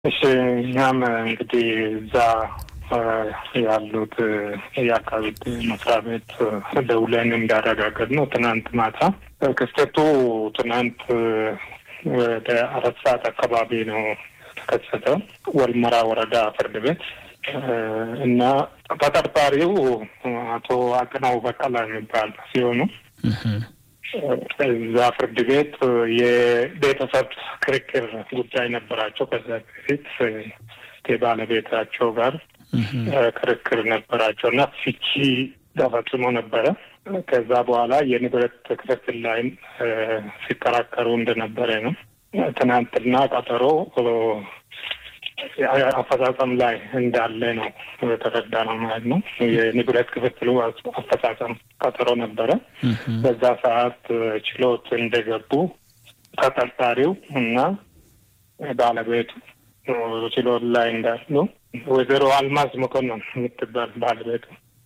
እሺ እኛም እንግዲህ እዛ ያሉት የአካባቢ መስሪያ ቤት ደውለን እንዳረጋገጥ ነው ትናንት ማታ ክስተቱ ትናንት ወደ አራት ሰዓት አካባቢ ነው የተከሰተው ወልመራ ወረዳ ፍርድ ቤት እና ተጠርጣሪው አቶ አቅናው በቀላ የሚባል ሲሆኑ እዛ ፍርድ ቤት የቤተሰብ ክርክር ጉዳይ ነበራቸው። ከዛ በፊት ከባለቤታቸው ጋር ክርክር ነበራቸው እና ፍቺ ተፈጽሞ ነበረ። ከዛ በኋላ የንብረት ክፍፍል ላይም ሲከራከሩ እንደነበረ ነው። ትናንትና ቀጠሮ አፈጻጸም ላይ እንዳለ ነው የተረዳ ነው ማለት ነው። የንብረት ክፍፍሉ አፈጻጸም ቀጠሮ ነበረ። በዛ ሰዓት ችሎት እንደገቡ ተጠርጣሪው እና ባለቤቱ ችሎት ላይ እንዳሉ ወይዘሮ አልማዝ መኮንን የምትባል ባለቤቱ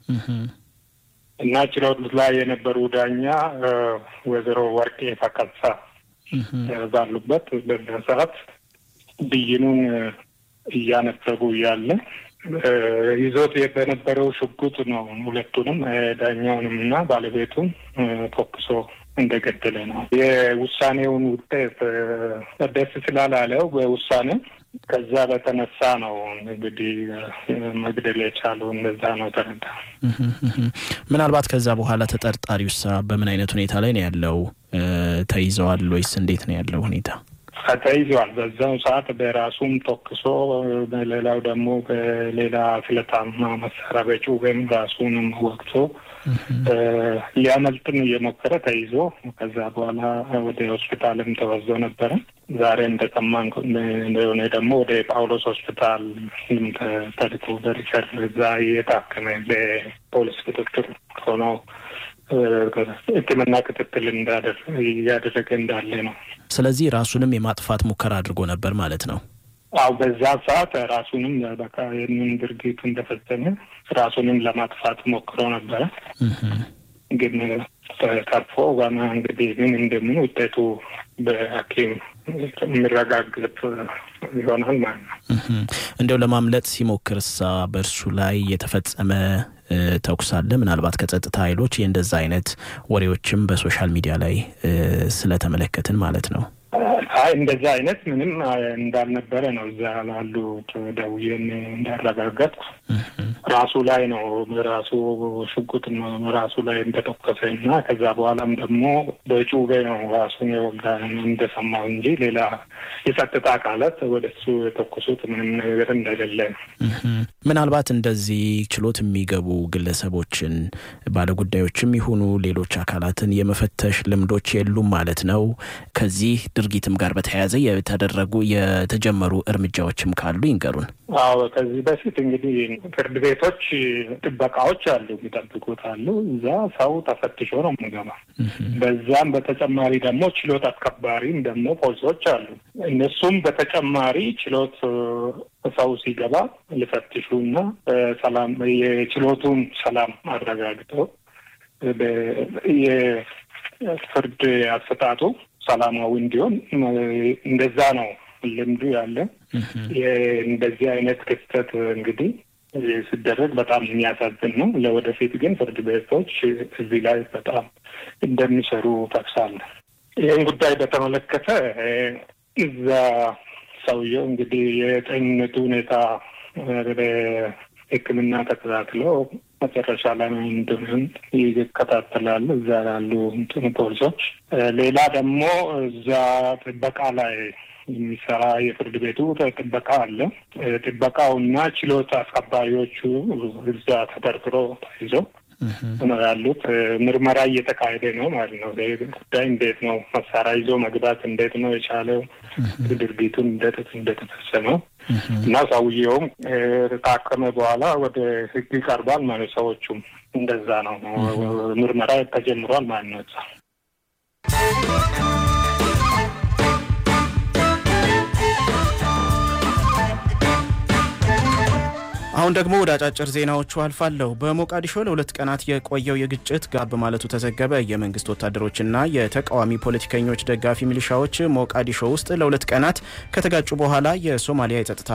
እና ችሎት ላይ የነበሩ ዳኛ ወይዘሮ ወርቄ ፈቀሳ ባሉበት በዛ ሰዓት ብይኑን እያነበቡ እያለ ይዞት በነበረው ሽጉጥ ነው ሁለቱንም ዳኛውንም እና ባለቤቱን ተኩሶ እንደገደለ ነው። የውሳኔውን ውጤት ደስ ስላላለው በውሳኔ ከዛ በተነሳ ነው እንግዲህ መግደል የቻለው እንደዛ ነው ተረዳ። ምናልባት ከዛ በኋላ ተጠርጣሪውሳ በምን አይነት ሁኔታ ላይ ነው ያለው? ተይዘዋል ወይስ እንዴት ነው ያለው ሁኔታ? ተይዘዋል። በዛው ሰዓት በራሱም ተኩሶ በሌላው ደግሞ በሌላ ስለታማ መሳሪያ በጩቤም ራሱንም ወቅቶ ሊያመልጥም እየሞከረ ተይዞ ከዛ በኋላ ወደ ሆስፒታልም ተወዞ ነበረ። ዛሬ እንደሰማን እንደሆነ ደግሞ ወደ ጳውሎስ ሆስፒታል ተልኮ በሪፈር እዛ እየታከመ በፖሊስ ክትትል ሆኖ ሕክምና ክትትል እያደረገ እንዳለ ነው። ስለዚህ ራሱንም የማጥፋት ሙከራ አድርጎ ነበር ማለት ነው። አው በዛ ሰዓት ራሱንም በቃ ይህንን ድርጊቱ እንደፈጸመ ራሱንም ለማጥፋት ሞክሮ ነበረ። ግን ተርፎ ገና እንግዲህ ምን እንደምን ውጤቱ በሐኪም የሚረጋገጥ ይሆናል ማለት ነው። እንዲያው ለማምለጥ ሲሞክር እሳ በእርሱ ላይ የተፈጸመ ተኩስ አለ። ምናልባት ከጸጥታ ኃይሎች የእንደዛ አይነት ወሬዎችም በሶሻል ሚዲያ ላይ ስለተመለከትን ማለት ነው። አይ እንደዛ አይነት ምንም እንዳልነበረ ነው እዛ ላሉት ደውዬን እንዳረጋገጥኩ ራሱ ላይ ነው ራሱ ሽጉጥ ራሱ ላይ እንደተኮሰ እና ከዛ በኋላም ደግሞ በጩቤ ነው ራሱን የወጋ እንደሰማው እንጂ ሌላ የጸጥታ አካላት ወደ እሱ የተኮሱት ምንም ነገር እንደሌለ ነው። ምናልባት እንደዚህ ችሎት የሚገቡ ግለሰቦችን ባለጉዳዮችም ይሁኑ ሌሎች አካላትን የመፈተሽ ልምዶች የሉም ማለት ነው። ከዚህ ድርጊትም ጋር በተያያዘ የተደረጉ የተጀመሩ እርምጃዎችም ካሉ ይንገሩን። አዎ ከዚህ በፊት እንግዲህ ፍርድ ቤቶች ጥበቃዎች አሉ፣ የሚጠብቁት አሉ። እዛ ሰው ተፈትሾ ነው የምገባ። በዛም በተጨማሪ ደግሞ ችሎት አስከባሪም ደግሞ ፖሊሶች አሉ። እነሱም በተጨማሪ ችሎት ሰው ሲገባ ሊፈትሹ እና ሰላም የችሎቱን ሰላም አረጋግጠው የፍርድ አሰጣጡ ሰላማዊ እንዲሆን እንደዛ ነው ልምዱ ያለ። እንደዚህ አይነት ክስተት እንግዲህ ሲደረግ በጣም የሚያሳዝን ነው። ለወደፊት ግን ፍርድ ቤቶች እዚህ ላይ በጣም እንደሚሰሩ ጠቅሳለሁ። ይህን ጉዳይ በተመለከተ እዛ ሰውየው እንግዲህ የጤንነቱ ሁኔታ ሕክምና ተከታትለው መጨረሻ ላይ እንደምን ይከታተላሉ እዛ ያሉ እንትን ፖሊሶች። ሌላ ደግሞ እዛ ጥበቃ ላይ የሚሰራ የፍርድ ቤቱ ጥበቃ አለ። ጥበቃውና ችሎት አስከባሪዎቹ እዛ ተጠርጥሮ ተይዘው ነው ያሉት። ምርመራ እየተካሄደ ነው ማለት ነው። ጉዳይ እንዴት ነው መሳሪያ ይዞ መግባት እንዴት ነው የቻለው ድርጊቱን እንዴት እንደተፈጸመው እና ሰውየውም ካከመ በኋላ ወደ ህግ ይቀርባል ማለት ሰዎቹም እንደዛ ነው። ምርመራ ተጀምሯል ማለት ነው። አሁን ደግሞ ወደ አጫጭር ዜናዎቹ አልፋለሁ። በሞቃዲሾ ለሁለት ቀናት የቆየው የግጭት ጋብ ማለቱ ተዘገበ። የመንግስት ወታደሮችና የተቃዋሚ ፖለቲከኞች ደጋፊ ሚሊሻዎች ሞቃዲሾ ውስጥ ለሁለት ቀናት ከተጋጩ በኋላ የሶማሊያ የጸጥታ